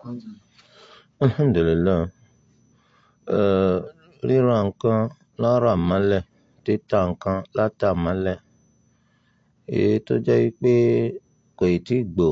alhamdulilayi uh, ríra nǹkan lára mọ́lẹ̀ títa nǹkan láta mọ́lẹ̀ èyí tó jẹ́ pé kò ì tí gbò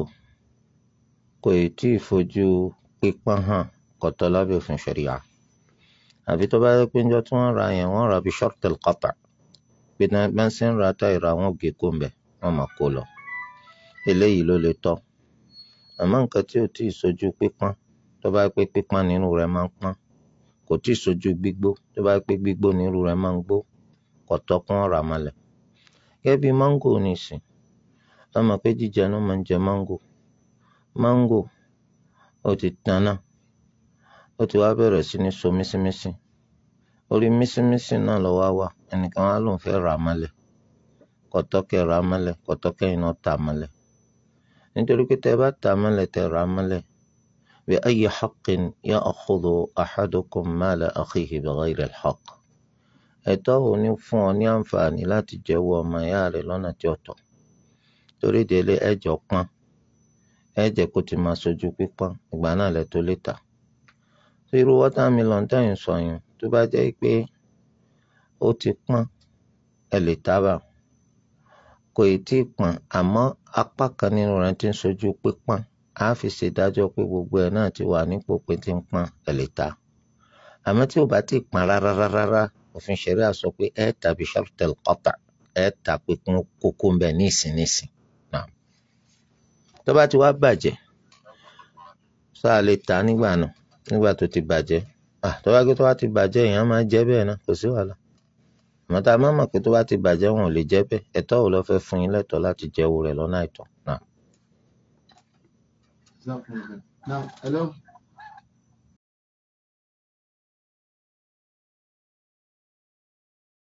kò ì tí fojú pípọ́n hàn kọ̀tọ́ lábẹ́ òfin ṣẹ̀ríà àbí tó bá yẹ pé njọ́ tí wọ́n ra yẹn wọ́n ra bí shortel qata pé bá ń ṣe ń ra tá ìra wọn gé kó ń bẹ̀ wọ́n máa kó lọ eléyìí ló lè tọ́ àmọ́ nǹkan tí ò tí ì sojú pípọ́n tó bá pé pípọ́n nínú rẹ̀ máa ń pọ́n kò tí ì sojú gbígbó tó bá pé gbígbó nínú rẹ̀ máa ń gbó kò tọ́ kún ọ̀rọ̀ àmàlẹ̀ gẹ́gẹ́ bí máńgò nìsín wọ́n mọ̀ pé jíjẹ ló máa ń jẹ máńgò máńgò ó ti tanná ó ti wá bẹ̀rẹ̀ sí ní so mísímísí orí mísímísí náà lọ wá wà ẹnìkan wá lòun fẹ́ rà á mọ́lẹ̀ kò tọ́ kẹ́ rà á mọ́lẹ̀ kò tọ́ kẹ́yìn náà tà á mọ́lẹ̀ nítorí pé tẹ́ bá tà á mọ́lẹ̀ tẹ́ rà á mọ́lẹ̀ bí ayyi haqqin ya'khudhu ahadukum mala akhihi bighayri al-haqq ẹ̀tọ́ wo ni fún ọ ní àǹfààní láti jẹ́wọ́ ọmọ ìyá rẹ̀ lọ́nà tí ó tọ́ torí délé ẹ̀jọ̀ pọ́n ẹ̀jẹ̀ kó ti máa sojú pípọ́n ìgbà náà lẹ tó lè tà tó irú watermelon tẹ̀yìn sọ yẹn tó bá jẹ́ pé ó ti pọ́n ẹ lè tà bá kò ì tí ì pọ́n àmọ́ apá kan nínú rẹ̀ ti ń sojú pípọ́n á fi ṣèdájọ́ pé gbogbo ẹ̀ náà ti wà nípò pé ti ń pọ́n ẹ lè tà àmọ́ tí ò bá ti pọ́n rárá rárá òfin ṣẹ̀ríà sọ pé ẹ tàbí shartel qata ẹ tà pé kún kókó ń bẹ ní ìsìn náà tó bá ti wá bàjẹ́ sọ à lè tà nígbà náà nígbà tó ti bàjẹ́ tó bá gbé tó bá ti bàjẹ́ èèyàn máa jẹ́ bẹ́ẹ̀ náà kò sí wàhálà àmọ́ tá a máa mọ̀ pé tó bá ti bàjẹ́ wọn ò lè jẹ́ bẹ́ẹ̀ ẹ̀tọ́ wo ló fẹ́ fún yín lẹ́tọ̀ọ́ láti jẹ́ owó rẹ̀ lọ́nà àìtọ́ náà. Now, hello.